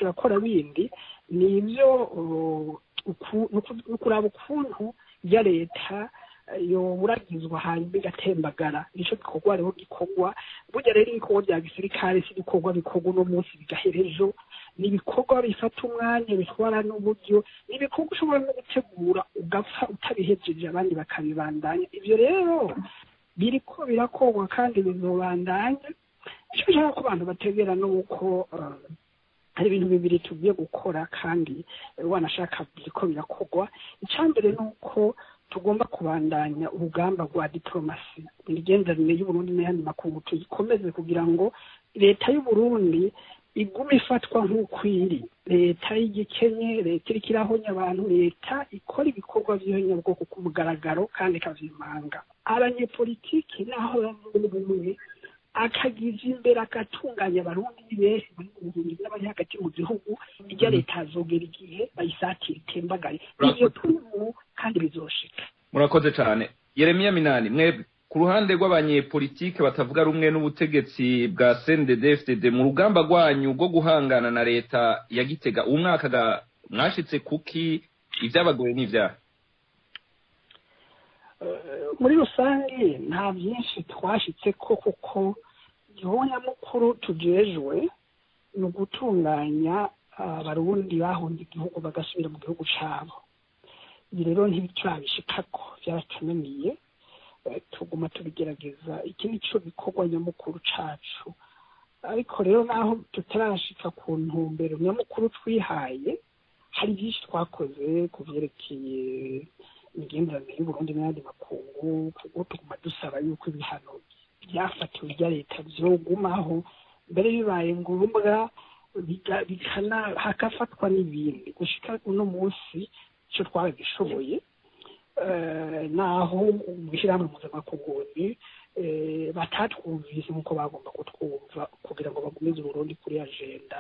turakora bindi ni ibyo uh, uku- ni uku- ni ukuraba ukuntu ya leta eh, yoburagizwa hanyuma igatembagara nicyo gikorwa rero gikorwa burya rero ibikorwa bya gisirikare si ibikorwa bikorwa uno munsi bigahera ejo ni ibikorwa bifata umwanya bitwara n'uburyo ni ibikorwa ushobora no gutegura ugapfa utabihejeje abandi bakabibandanya ibyo rero biriko birakorwa kandi bizobandanya icyo nshaka ko abantu bategera ni uko eh, hari ibintu bibiri tugiye gukora kandi eh, wanashaka biriko birakorwa icya mbere ni uko tugomba kubandanya urugamba rwa diplomasi imigenderanire y'uburundi n'ayandi makungu tuyikomeze kugira ngo leta y'uburundi igume ifatwa nk'uko iri leta y'igikenye leta iriko irahonya abantu leta ikora ibikorwa by'ihonyabwoko ku mugaragaro kandi ikavyimanga abanyepolitiki naho bavuga bumwe akagiza imbere agatunganya abarundi ni benshi bari mu buhungiro n'abari hagati mu gihugu irya leta hazogera igihe bayisatira itembagare ivyo turimo kandi bizoshika murakoze cyane yeremiya minani mwebwe ku ruhande rw'abanyepolitike batavuga rumwe n'ubutegetsi bwa cndd mu rugamba rwanyu rwo guhangana na leta ya gitega uwo mwaka ga- mwashitse kuki ibyabagoye n'ivyaha Eh, muri rusange nta byinshi twashitse ko kuko igihugu nyamukuru tujejwe ni ugutunganya abarundi bahunze igihugu bagasubira mu gihugu cabo ibi rero ntibiturabishikako byaratunaniye Eh, tuguma tubigerageza iki ni cyo gikorwa nyamukuru cacu ariko rero naho tutarashika ku ntumbero nyamukuru twihaye hari byinshi twakoze ku byerekeye imigenderanire y'uburundi n'ayandi makungu kuko tuguma dusaba yuko ibihano byafatiwe bya leta vyogumaho mbere bibaye ngombwa biga- bikana hagafatwa n'ibindi gushika uno munsi ico twaragishoboye eh, naho mw'ishyirahamwe mpuzamakungundi eh, batatwumvise nk'uko bagomba kutwumva kugira ngo bagumize uburundi kuri agenda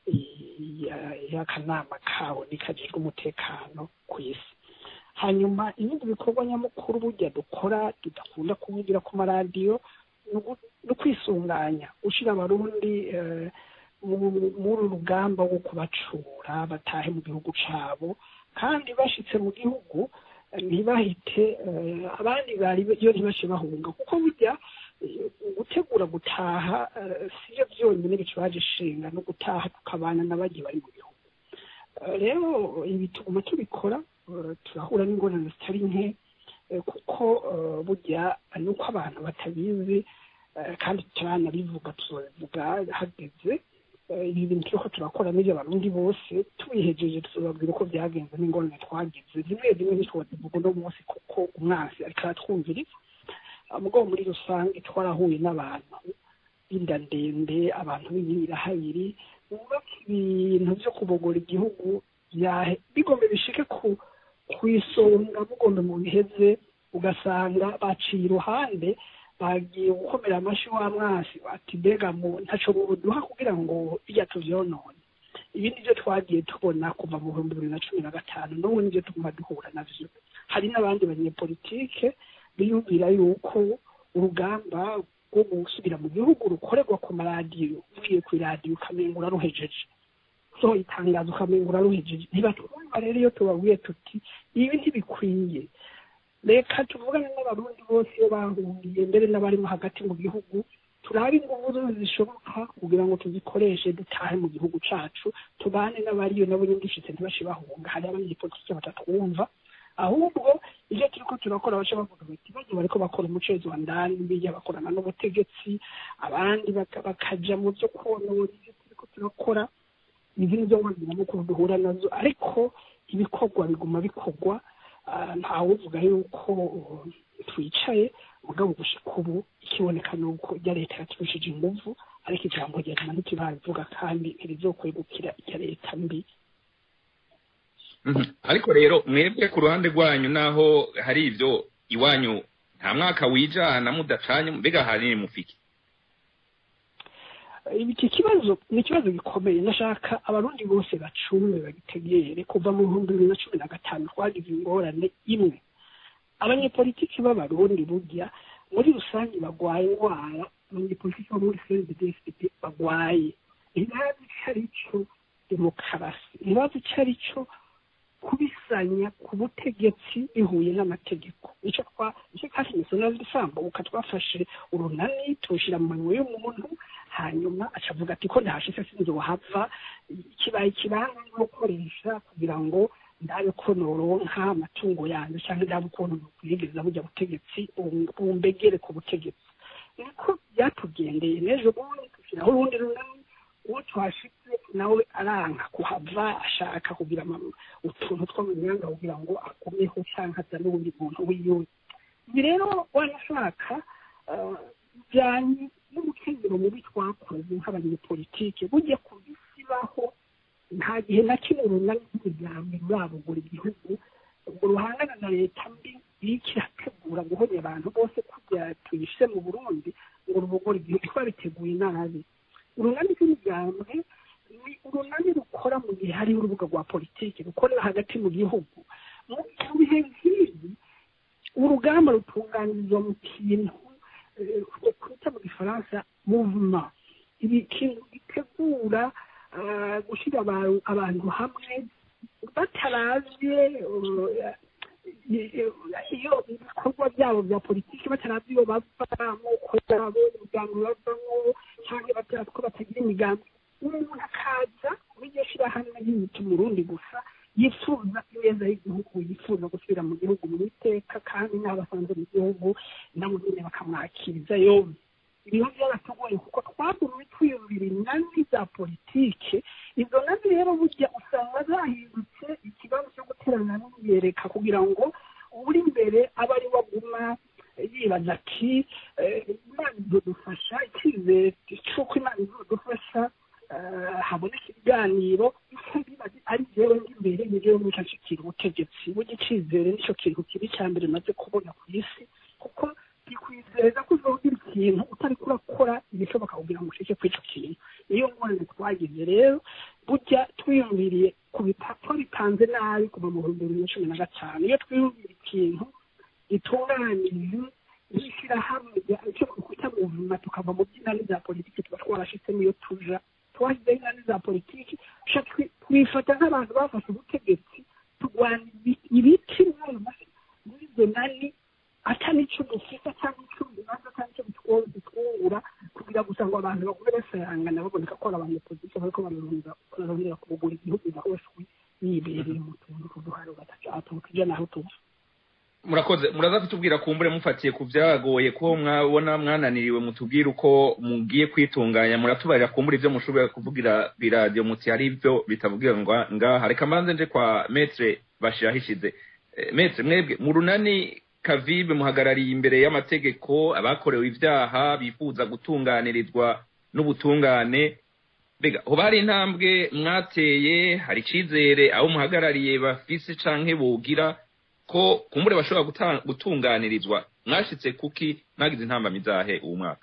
ya- y'akanama kawo nikajejwe umutekano ku isi hanyuma ibindi bikorwa nyamukuru burya dukora tudakunda kuvugira ku maradiyo ni ugu- ni ukwisunganya gushyira abarundi eh, mu- muri uru rugamba rwo kubacura batahe mu gihugu cabo kandi bashitse mu gihugu eh, ntibahite eh, abandi bari iyo ntibashe bahunga kuko burya eh, gutegura gutaha eh, sivyo vyonyine bikibaje ishinga no gutaha tukabana n'abagiye bari mu gihugu Eh, rero ibi tuguma tubikora eh, turahura n'ingorane zitari nke eh, kuko eh, burya nuko abantu batabizi eh, kandi turanabivuga tuzobivuga hageze Eh, ibi bintu turiko turakora n'ivyo abarundi bose tubihejeje tuzobabwira uko byagenze n'ingorane twagize rimwe rimwe ntitwozivuga uno munsi kuko umwansi ariko aratwumviriza Ah, mugabo muri rusange twarahuye n'abantu b'inda ndende abantu b'ibirahayiri bubaka ibintu vyo kubogora igihugu byahe- bigombe bishike ku ku isonga mugombe mu biheze ugasanga baciye iruhande bagiye gukomera amashyi wa mwasi ati mbega mu ntaco buduha kugira ngo bijya tuvyonone ibi nivyo twagiye tubona kuva mu bihumbi bibiri na cumi na gatanu n'ubu nivyo tuguma duhura navyo hari n'abandi banyepolitike biyumvira yuko urugamba rwo gusubira mu gihugu rukorerwa ku maradiyo uvuye ku iradiyo ukamenga uraruhejeje so itangazo ukamenga uraruhejeje ntibatwumva rero iyo tubabwiye tuti ibi ntibikwiye reka tuvugane n'abarundi bose iyo bahungiye mbere n'abarimo hagati mu gihugu turabe inguvu zose zishoboka kugira ngo tuzikoreshe dutahe mu gihugu cacu tubane n'abariyo nabo nyine dufite ntibashe bahunga hari abanyepolitike batatwumva ahubwo ibyo turiko turakora baca bavuga bati bajya bariko bakora umucezo wa ndani bijya bakorana n'ubutegetsi abandi baka- bakaja mu vyo konona ivyo turiko turakora izi nizo ngorane nyamukuru duhura nazo ariko ibikorwa biguma bikorwa Ah, ntawuvuga yuko uh, twicaye mugabo gushika ubu ikiboneka ni uko irya leta yaturushije inguvu ariko ijambo rya nyuma ntiturabivuga kandi ntirizokwegukira irya leta mbi Mhm. ariko rero mwebwe ku ruhande rwanyu naho hari ivyo iwanyu nta mwaka wijana mudacanye mbega hanini mufike iki kibazo ni ikibazo gikomeye nashaka abarundi bose bacumbe bagitegere kuva mu bihumbi bibiri na cumi na gatanu twagize ingorane imwe abanyepolitiki b'abarundi burya muri rusange bagwaye indwara abanyepolitiki bo muri cnddsp bagwaye ntibazi icyo ari cyo demokarasi ntibazi icyo ari cyo kubisanya ku butegetsi bihuye n'amategeko icyo twa icyo twashimitse n'azisambuka twafashe urunani tuwushyira mu minwe y'umuntu hanyuma acavuga ati ko ndahashitse sinzi wahava kibaye ikibanza no gukoresha kugira ngo ndabe ko noronka amatungo yanjye cyangwa ndabe ukuntu nokwiyegeza bujya butegetsi bumbegere ku butegetsi niko byatugendeye n'ejo bundi dushyiraho urundi runani uwo twashitse nawe aranka kuhava ashaka kugira utuntu two mu myanya kugira ngo akomeho cyangwa azane n'ubundi muntu wiwe ibi rero wanashaka bijyanye n'umukenyero mubi twakoze nk'abanyepolitike bujya kubisibaho nta gihe na kimwe runani rw'imiryango rurabugura igihugu ngo ruhangana na leta mbi iriko irategura guhonya abantu bose kugira tuyishe mu burundi ngo rubugore igihugu twabiteguye nabi urunani rw'imigambwe ni urunani rukora mu gihe hariho urubuga rwa politiki rukorera hagati mu gihugu mu bihe nk'ibi urugamba rutunganirizwa mu kintu twita mu gifaransa muvuma ibi kintu gitegura gushyira abantu hamwe bataravye iyo ibikorwa byabo bya politiki bataravye iyo bava amoko yabo imiryango bavamo cyangwa batazi ko batagira imigambi umuntu akaza muri iryo shyirahamwe ry'imiti umurundi gusa yifuza ineza y'igihugu yifuza gusubira mu gihugu mu iteka kandi n'abasanze mu gihugu nabo nyine bakamwakiriza yombi ibibazo byaratugoye kuko twagumye twiyumvira inani za politike izo nani rero burya usanga zahindutse ikibazo cyo guterana n'iyereka kugira ngo uri imbere abe ari we aguma yibaza ati imana izodufasha icyizere cy'uko imana izodufasha haboneka ibiganiro ari jewe n'imbere ni jewe nica nshikira ubutegetsi burya icyizere nicyo kintu kibi cya mbere maze kubona ku isi kuko bikwizeza ko uzogira ikintu utari kurakora ibishoboka kugira ngo ushike kuri icyo kintu niyo ngorane twagize rero burya twiyumviriye ku bipapuro bipanze nabi kuva mu bihumbi bibiri na cumi na gatanu iyo twiyumvira ikintu gitunganije n'ishyirahamwe icyo twita mu buzima tukava mu by'inani za politiki tuba twarashitsemo iyo tuja twashyizeho inani za politiki twifata nk'abantu bafashe ubutegetsi turwana ibiti muri izo nani atari icyo dufite cyangwa icyo bibanza cyangwa icyo bitwungura kugira gusa ngo abantu bagume basayangana baboneka ko ari abanyepolitiki bariko bararondera kubugura igihugu bahoswe bibereye mu tuntu tw'uduharo bataturuka ijya naho tuva murakoze muraza kutubwira kumbure mufatiye ku byagoye ko mwabona mwananiriwe mutubwire uko mugiye kwitunganya muratubarira kumbure ibyo mushobora kuvugira biradiyo muti hari ibyo bitavugira ngaha reka mbanze nje kwa metre bashirahishize metre mwebwe mu runani kavibe muhagarariye imbere y'amategeko abakorewe ibyaha bifuza gutunganirizwa n'ubutungane mbega hoba hari intambwe mwateye hari icizere abo muhagarariye bafise canke bogira ko kumbure bashobora gutunganirizwa mwashitse kuki mwagize intambamyi zahe uwo mwaka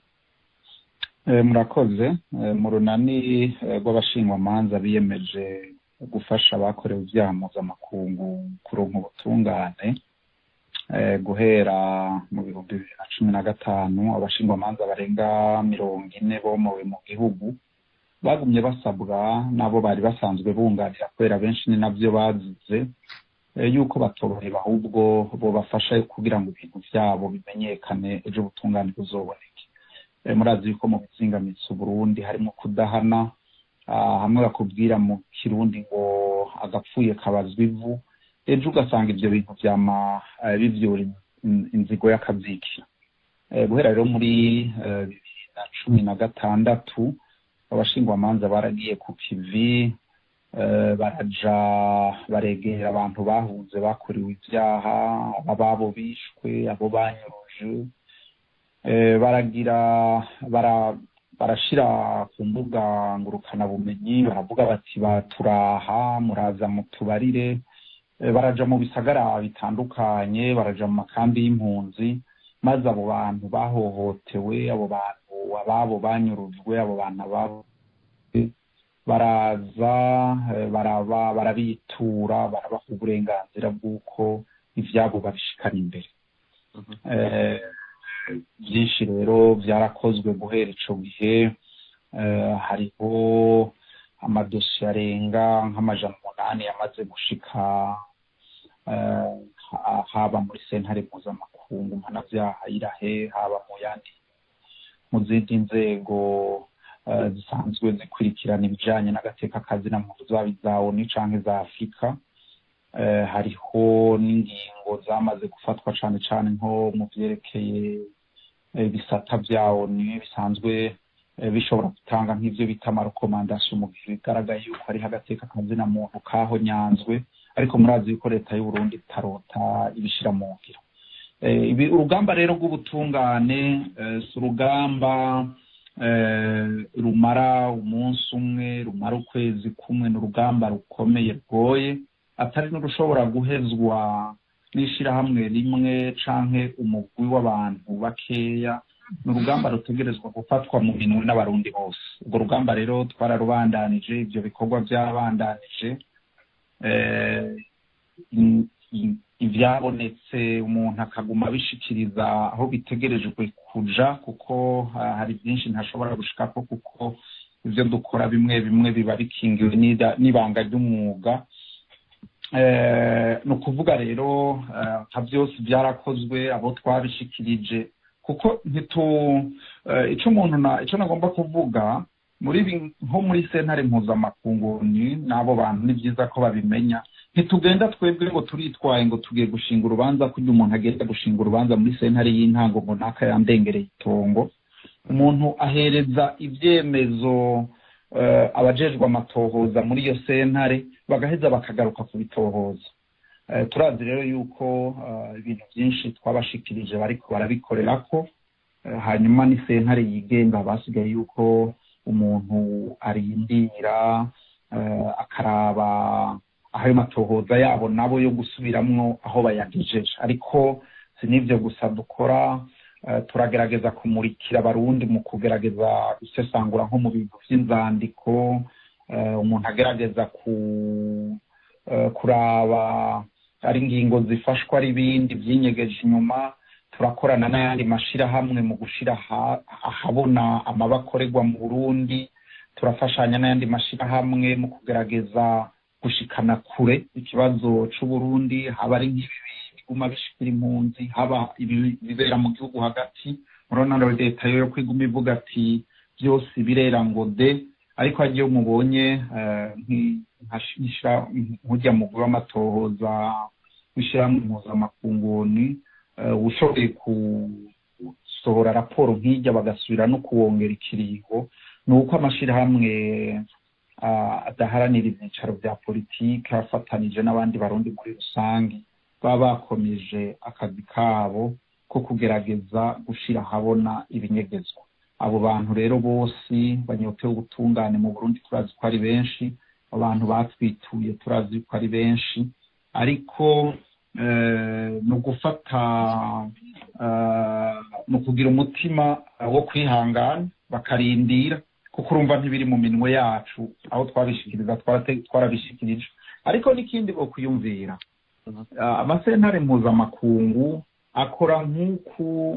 murakoze mu runani rw'abashingwamanza biyemeje gufasha abakorewe ibyaha mpuzamakungu kuronka ubutungane guhera mu bihumbi bibiri na cumi na gatanu abashingwamanza barenga mirongo ine bomowe mu gihugu bagumye basabwa n'abo bari basanzwe bunganira kubera benshi ni nabyo bazize yuko batoroheba ahubwo bobafasha kugira ngo ibintu byabo bimenyekane ejo ubutungane buzoboneke murazi yuko mu bizingamitsi uburundi harimo kudahana hamwe bakubwira mu kirundi ngo agapfuye kabazwa ivu ejo ugasanga ibyo bintu byama bivyura inzigo y'akabyiki guhera rero muri bibiri na cumi na gatandatu abashingwamanza baragiye ku kivi baraja baregera abantu bahunze bakorewe ibyaha ababo bishwe abo banyuruje baragira barashira ku mbuga ngurukanabumenyi baravuga bati baturaha muraza mutubarire baraja mu bisagara bitandukanye baraja mu makambi y'impunzi maze abo bantu bahohotewe abo bantu ababo banyurujwe abo bantu ababo baraza baraba barabitura barabaha uburenganzira bw'uko ibyabo babishikana imbere byinshi rero byarakozwe guhera icyo gihe hariho amadosiye arenga nk'amajana umunani yamaze gushika haba muri sentare mpuzamakungu mpanabyaha irahe haba mu yandi mu zindi nzego zisanzwe zikurikirana ibijyanye n'agateka kazina muntu zaba iza oni cyangwa iza afurika hariho n'ingingo zamaze gufatwa cyane cyane nko mu byerekeye ibisata bya oni bisanzwe bishobora gutanga nk'ibyo bita amarekomandasiyo mu gihe bigaragaye yuko hariho agateka kazina muntu kaho nyanzwe ariko murazi yuko leta y'u Burundi itarota ibishyira mu ngiro urugamba rero rw'ubutungane si urugamba rumara umunsi umwe rumara ukwezi kumwe ni urugamba rukomeye rwoye atari n'urushobora guhezwa n'ishyirahamwe rimwe canke umugwi w'abantu bakeya ni urugamba rutegerezwa gufatwa mu minwe n'abarundi bose urwo rugamba rero twararubandanije ibyo bikorwa byarabandanije ibyabonetse umuntu akaguma abishikiriza aho bitegerejwe kuja kuko hari byinshi ntashobora gushikako kuko ibyo dukora bimwe bimwe biba bikingiwe n'ibanga ry'umwuga ni ukuvuga rero nka byose byarakozwe abo twabishikirije kuko ntitu icyo umuntu icyo nagomba kuvuga muri nko muri sentare mpuzamakungu n'abo bantu ni byiza ko babimenya ntitugenda twebwe ngo turitwaye ngo tugiye gushinga urubanza kugira umuntu agenda gushinga urubanza muri sentare y'intango ngo ntaka yandengereye itongo umuntu ahereza ibyemezo abajejwe amatohoza muri iyo sentare bagaheza bakagaruka kubitohoza turazi rero yuko ibintu byinshi twabashikirije bariko barabikorera ko hanyuma ni sentare yigenga basigaye yuko umuntu arindira akaraba aho ayo matohoza yabo nabo yo gusubiramwo aho bayagejeje ariko si n'ibyo gusa dukora turagerageza kumurikira abarundi mu kugerageza gusesangura nko mu bintu by'inzandiko umuntu agerageza kuraba ari ingingo zifashwa ari ibindi byinyegeje inyuma turakorana n'ayandi mashyirahamwe mu gushyira ahabona amaba akorerwa mu burundi turafashanya n'ayandi mashyirahamwe mu kugerageza gushikana kure ikibazo c'uburundi haba ari nk'ibibi biguma bishikira impunzi haba ibibera mu gihugu hagati murabona leta yo kwiguma ivuga ati byose birera ngo de ariko hagiye mubonye nk'ujya mu guha amatohoza w'ishyirahamwe impuzamakunguni ushoboye gusohora raporo nk'ijya bagasubira no kuwongera ikiringo ni uko amashyirahamwe adaharanira ibyicaro bya politiki afatanije n'abandi barundi muri rusange baba bakomeje akazi kabo ko kugerageza gushyira ahabona ibinyegezwa abo bantu rero bose banyotewe ubutungane mu burundi turazi ko ari benshi abantu batwituye turazi ko ari benshi ariko ni ugufata ni ukugira umutima wo kwihangana bakarindira kuko urumva ntibiri mu minwe yacu aho twabishikiriza twarabishikirije ariko n'ikindi bo kwiyumvira amasentare mpuzamakungu akora nk'uku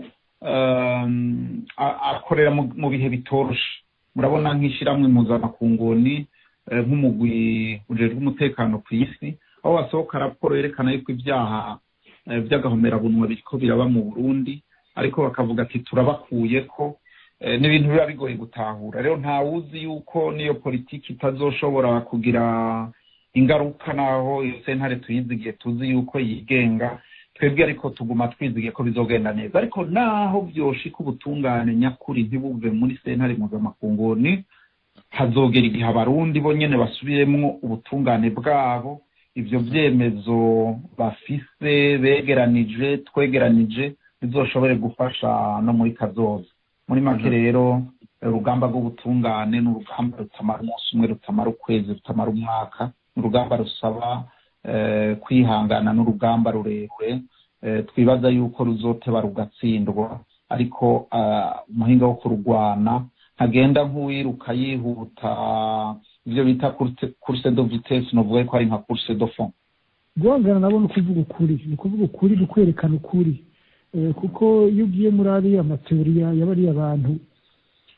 akorera mu bihe bitoroshe murabona nk'ishyirahamwe impuzamakunguni nk'umugwi ujejwe umutekano ku isi aho basohoka raporo yerekana yuko ibyaha by'agahomerabunwa biriko biraba mu burundi ariko bakavuga ati turabakuye ko ni ibintu biba bigoye gutahura rero ntawuzi yuko n'iyo politiki itazoshobora kugira ingaruka naho iyo sentare tuyizigiye tuzi yuko yigenga twebwe ariko tuguma twizigiye ko bizogenda neza ariko naho byoshika ubutungane nyakuri ntibuve muri sentare mpuzamakungu hazogera igihe abarundi bo nyene basubiremwo ubutungane bwabo ivyo vyemezo bafise begeranije twegeranije bizoshobore gufasha no muri kazoza muri make rero urugamba rw'ubutungane ni urugamba rutamara umunsi umwe rutamara ukwezi rutamara umwaka ni urugamba rusaba kwihangana n'urugamba rurerure twibaza yuko ruzoteba rugatsindwa ariko umuhinga wo kururwana ntagenda nk'uwiruka yihuta ibyo bita kurse do vitesse novuga ko ari nka kurse do fond guhangana nabo ni ukuvuga ukuri ni ukuvuga ukuri ni ukwerekana ukuri kuko iyo ugiye muri ariya mateoriya y'abariya bantu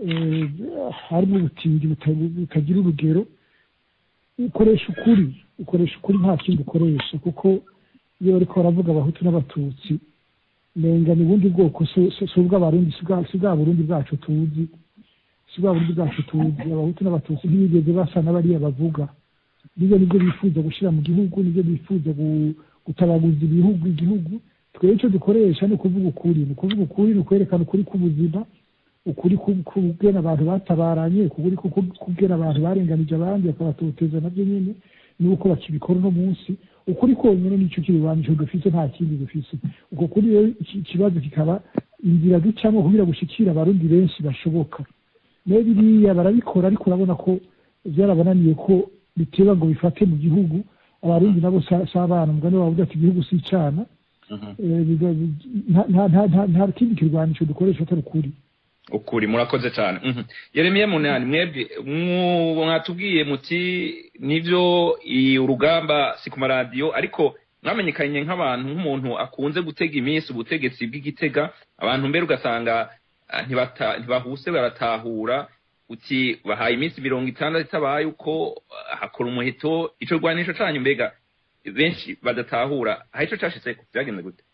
eh, harimo ubutindi buta- butagira urugero ukoresha ukuri ukoresha ukuri nta kindi ukoresha kuko iyo bariko baravuga abahutu n'abatutsi menga ni ubundi bwoko si si- si ubw'abarundi si bwa- si bwa burundi bwacu tuzi si bwa burundi bwacu tuzi abahutu n'abatutsi ntibigeze basa n'abariya bavuga nibyo nibyo bifuza gushyira mu gihugu nibyo bifuza gu- gutabaguza ibihugu igihugu twebwe icyo dukoresha ni ukuvuga ukuri ni ukuvuga ukuri ni ukwerekana ukuri k'ubuzima ukuri ku- kubwira abantu batabaranye ukuri ku- ku- kubwira abantu barenganije abandi bakabatoteza nabyo nyine nuko bakibikora uno munsi ukuri konyine nicyo kibibanisho dufise nta kindi dufise uko kuri rero iki- ikibazo kikaba inzira ducamo kugira gushikira abarundi benshi bashoboka nayo biriya barabikora ariko urabona ko byarabananiye ko biteba ngo bifate mu gihugu abarundi nabo sa- si abana umugani wavuga ati igihugu si icana Eh, biga- nta- nta- nta- nta- nta kindi kirwanisho dukoresha atari ukuri ukuri murakoze cyane Mhm. yeremiya munani mwebwe mwu- mwatubwiye muti nivyo i- urugamba si ku maradiyo ariko mwamenyekanye nk'abantu nk'umuntu akunze gutega iminsi ubutegetsi bw'igitega abantu mbere ugasanga ah, ntibata- ntibahuse baratahura uti bahaye iminsi mirongo itandatu itabaye uko ah, hakora umuheto ico rwanisho canyu mbega benshi badatahura aho ico cashitseko vyagenze gute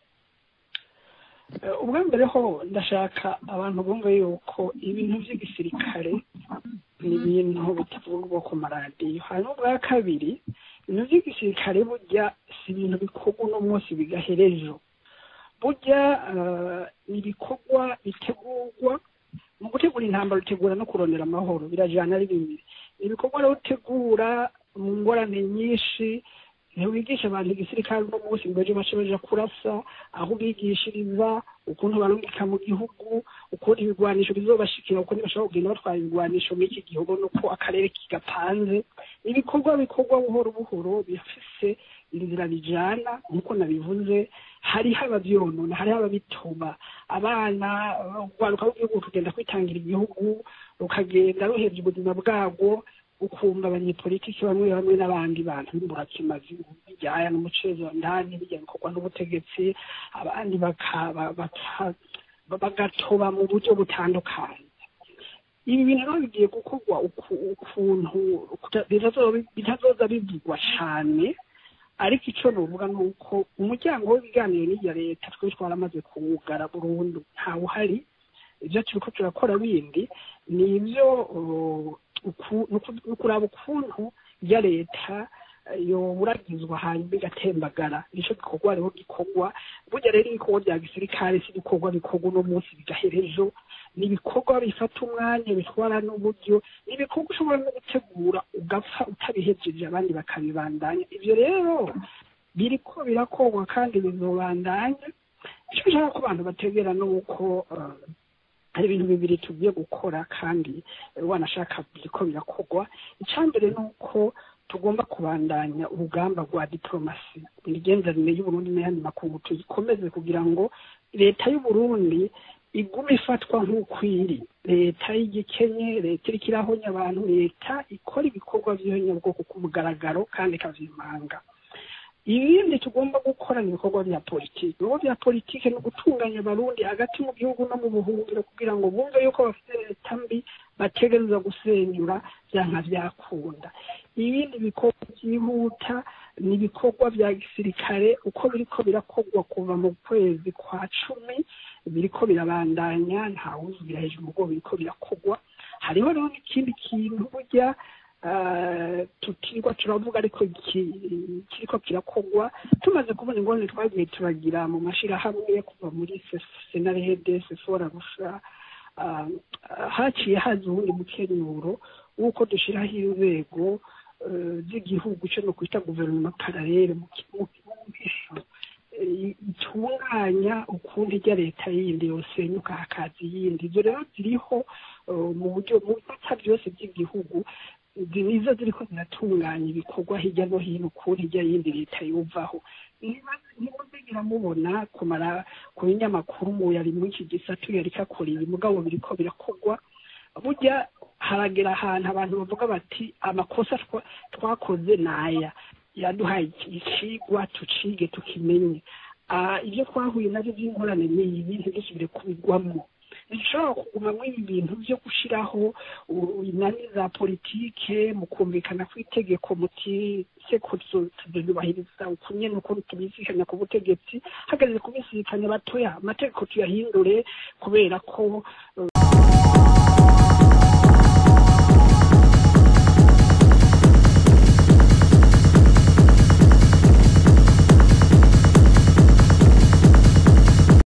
Eh, ubwa mbere ho ndashaka abantu bumve yuko ibintu by'igisirikare ni ibintu bitavugwa ku maradiyo hanyuma ubwa kabiri ibintu by'igisirikare burya si ibintu bikorwa uno munsi bigahera ejo burya eh, ni ibikorwa bitegurwa mu gutegura intambara utegura no kurondera amahoro birajyana ari bibiri ni ibikorwa rero utegura mu ngorane nyinshi ntiwigisha abantu igisirikare uno munsi ngo ejo bace baja kurasa aho ubigishiriza ukuntu barungika mu gihugu ukuntu ibigwanisho bizobashikira uko ntibashobora kugenda batwara ibigwanisho muri iki gihugu nuko akarere kigapanze ibikorwa bikorwa buhoro buhoro bifise inzira bijana nk'uko nabivuze hariho abavyonona hariho ababituma abana urwaruka rw'igihugu rugenda kwitangira igihugu rukagenda ruhevye ubuzima bwabwo ukumva abanyepolitiki bamwe bamwe n'abandi bantu b'imburakimazi bijyaya n'umucezo wa ndani bijya bikorwa n'ubutegetsi abandi baka- ba- baka- bagatoba mu buryo butandukanye ibi bintu rero bigiye gukorwa uku- ukuntu kuta- bitazoba- bitazoza bivugwa cane ariko icyo nuvuga ni uko umuryango w'ibiganiro n'irya leta twe twaramaze kuwugara burundu ntawuhari ibyo turiko turakora bindi ni ibyo uh, uku- nuku- nukuraba ukuntu ya leta eh, yoburagizwa hanyuma igatembagara nicyo gikorwa rero gikorwa burya rero ibikorwa bya gisirikare si ibikorwa bikorwa uno munsi bigahera ejo ni ibikorwa bifata umwanya bitwara n'uburyo ni ibikorwa ushobora no gutegura ugapfa utabihejeje abandi bakabibandanya ibyo rero biriko birakorwa kandi bizobandanya icyo nshaka ko abantu bategera ni uko eh, hari ibintu bibiri tugiye gukora kandi eh, wanashaka biriko birakorwa icya mbere ni uko tugomba kubandanya urugamba rwa diplomasi imigenderanire y'uburundi n'ayandi makungu tuyikomeze kugira ngo leta y'uburundi igume ifatwa nk'uko iri leta y'igikenye leta iriko irahonya abantu leta ikora ibikorwa by'ihonyabwoko ku mugaragaro kandi ikavyimanga ibindi tugomba gukora ni ibikorwa bya politiki ibikorwa bya politiki ni ugutunganya abarundi hagati mu gihugu no mu buhungiro kugira ngo bumve yuko bafite leta mbi bategereza gusenyura byanka byakunda ibindi bikorwa byihuta ni ibikorwa bya gisirikare uko biriko birakorwa kuva mu kwezi kwa cumi biriko birabandanya ntawuzubira hejuru ubwo biriko birakorwa hariho rero n'ikindi kintu burya ah, tutirwa turavuga ariko ki- kiriko kirakorwa tumaze kubona ingorane twagiye turagira mu mashirahamwe kuva muri senarede sefora rusha ah, haciye haza ubundi mukenyuro w'uko dushiraho inzego eh, z'igihugu cyo no kwita guverinoma paralele mu ki- mu mu- eh, itunganya ukuntu ijya leta yindi yosenyuka hakaza iyindi ibyo rero ziriho eh, mu buryo mu bifata byose by'igihugu izi nizo ziriko ziratunganya ibikorwa hirya no hino ukuntu ijya yindi leta yuvaho ntimuzigera mubona kumara ku binyamakuru mu yari muri iki gisatu yariko akora ibi mugabo biriko birakorwa burya haragera ahantu abantu bavuga bati amakosa twa- twakoze ni aya yaduhaye iki icigwa tucige tukimenye Ah, ibyo twahuye nabyo by'ingorane ni ibi ntidusubire kubigwamo ntidushobora kugumamo ibi bintu byo gushyiraho u- inani za politike mu kumvikana kw'itegeko muti se ko tubyubahiriza uku nyene uko tubisikanya ku butegetsi hageze kubisikanya batoya amategeko tuyahindure kubera ko